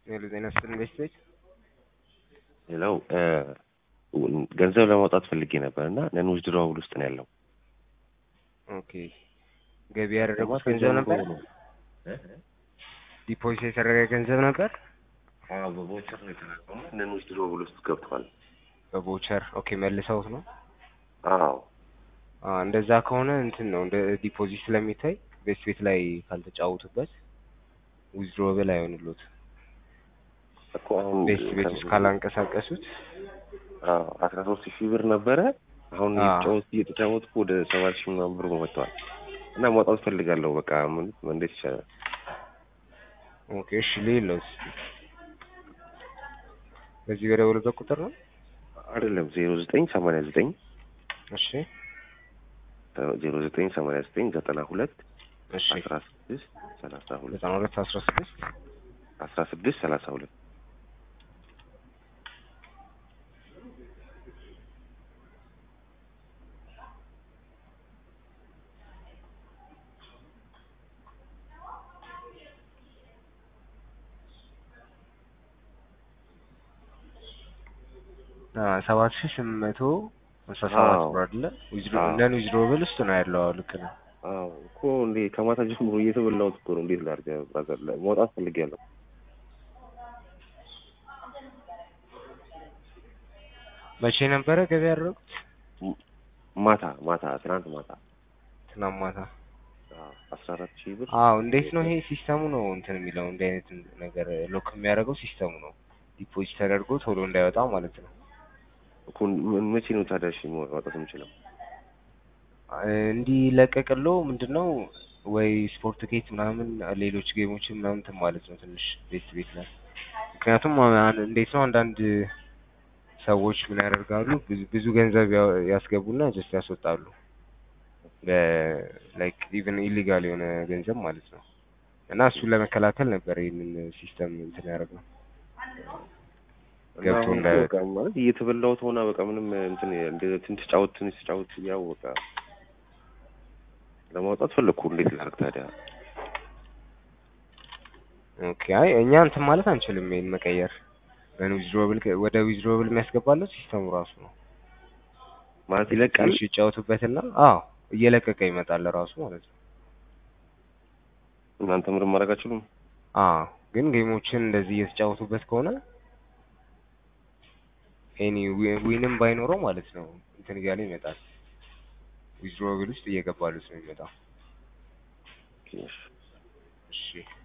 ሌሎ ዜና ስትል ኢንቨስትሜንት ሌላው ገንዘብ ለማውጣት ፈልጌ ነበር እና ነን ዊዝድሮዋል ውስጥ ነው ያለው። ኦኬ ገቢ ያደረጉት ገንዘብ ነበር? ዲፖዚት የተደረገ ገንዘብ ነበር? አዎ በቮቸር ነው የተላከው። ነን ዊዝድሮዋል ውስጥ ገብቷል። በቮቸር ኦኬ መልሰውት ነው? አዎ አ እንደዛ ከሆነ እንትን ነው እንደ ዲፖዚት ስለሚታይ ቤት ቤት ላይ ካልተጫወቱበት ዊዝድሮብል አይሆንሉት። እኮ አሁን ቤት ቤት ውስጥ ካላንቀሳቀሱት አስራ ሶስት ሺህ ብር ነበረ። አሁን አዎ። እየተጫወት እየተጫወትኩ ወደ ሰባት ሺህ ምናምን ብር መጥተዋል እና ማውጣት ፈልጋለሁ። በቃ ምን እንዴት ይቻላል? ኦኬ እሺ ሌሎስ በዚህ በደወሉበት ቁጥር ነው? አይደለም ዜሮ ዘጠኝ ሰማንያ ዘጠኝ እሺ ዜሮ ዘጠኝ ሰማንያ ዘጠኝ ዘጠና ሁለት እሺ አስራ ስድስት ሰላሳ ሁለት ዘጠና ሁለት አስራ ስድስት አስራ ስድስት ሰላሳ ሁለት ሰባት ሺህ ስምንት መቶ አስራ ሰባት አዎ። ብር አይደለ? ዊዝድሮ አዎ። እንደን ዊዝድሮብል ውስጥ ነው ያለው። አዎ ልክ ነው። አዎ እኮ እንዴ ከማታ ጀምሮ እየተበላሁት እኮ ነው። እንዴት ላድርግ? ብራዘር ላይ መውጣት ፈልጌያለሁ። መቼ ነበረ ገቢ ያደረጉት? ማታ ማታ ትናንት ማታ ትናንት ማታ። አዎ፣ አስራ አራት ሺህ ብር አዎ እንዴት ነው ይሄ ሲስተሙ ነው እንትን የሚለው እንዲህ አይነት ነገር ሎክ የሚያደርገው ሲስተሙ ነው። ዲፖዚት ተደርጎ ቶሎ እንዳይወጣ ማለት ነው። እኮ ምን- መቼ ነው ታዲያ እሺ ማውጣት የምችለው? እንዲለቀቅሎ ምንድነው ወይ ስፖርት ጌት ምናምን ሌሎች ጌሞችን ምናምን እንትን ማለት ነው ትንሽ ቤት ቤት ላይ ምክንያቱም አን- እንዴት ነው አንዳንድ ሰዎች ምን ያደርጋሉ ብዙ ብዙ ገንዘብ ያ- ያስገቡና ጀስት ያስወጣሉ ላይክ ኢቨን ኢሊጋል የሆነ ገንዘብ ማለት ነው እና እሱን ለመከላከል ነበር ይህንን ሲስተም እንትን ያደረግነው ገብቶ እና እንዳይወጣ። በቃ ማለት እየተበላሁት ሆና በቃ ምንም እንትን እንደ ትንሽ ተጫወት ትንሽ ተጫወት ያው በቃ ለማውጣት ፈለግኩ። እንዴት ላድርግ ታዲያ? ኦኬ አይ እኛ እንትን ማለት አንችልም ይሄን መቀየር ዊዝድሮብል ወደ ዊዝድሮብል የሚያስገባለው ሲስተሙ ራሱ ነው ማለት ይለቃል። ትንሽ ይጫወቱበትና አዎ እየለቀቀ ይመጣል ራሱ ማለት ነው እናንተ ምንም ማድረግ አትችሉም። አዎ ግን ጌሞችን እንደዚህ እየተጫወቱበት ከሆነ ኤኒ ዊንም ባይኖረው ማለት ነው እንትን እያለ ይመጣል ዊዝድሮብል ውስጥ እየገባሉት ነው የሚመጣው እሺ። እሺ